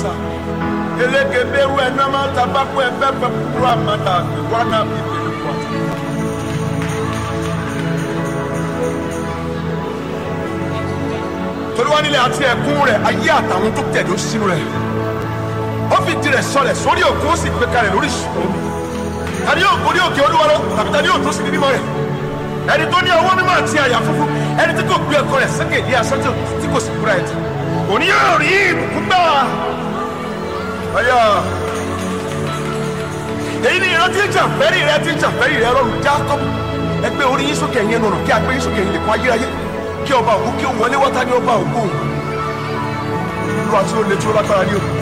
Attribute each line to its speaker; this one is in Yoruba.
Speaker 1: elegeberu enama tabako epepe puru amata wana bibiri kwata. torí wọn nílẹ̀ àti ẹ̀kún rẹ̀ ayé àtàwọn tó tẹ̀dó sínú rẹ̀ ó fi tirẹ̀ sọlẹ̀ sórí òkun ó sì gbé kalẹ̀ lórí ìṣòro tani yóò gorí òkè olúwa lọ tàbí tani yóò tó sí ní mímọ́ rẹ̀ ẹni tó ní ọwọ́ mímọ́ àti àyà funfun ẹni tí kò gbé ẹ̀kọ́ rẹ̀ sókè ní asán tí kò sì kúra ẹ̀tì òní yóò rí ìbùkún gbà ọyọ èyí ni ìrántí ìjàfẹ́rì rẹ ti ìjàfẹ́rì rẹ rọrùn jákọ́bù ẹgbẹ́ orí yín sókè yín nùnú kí agbé yín sókè yín lè kún ayérayé kí ọba òkú kí ó wọlé wọ́tá ní ọba òkú òun olúwa tí ó le tí ó lágbára ní òkú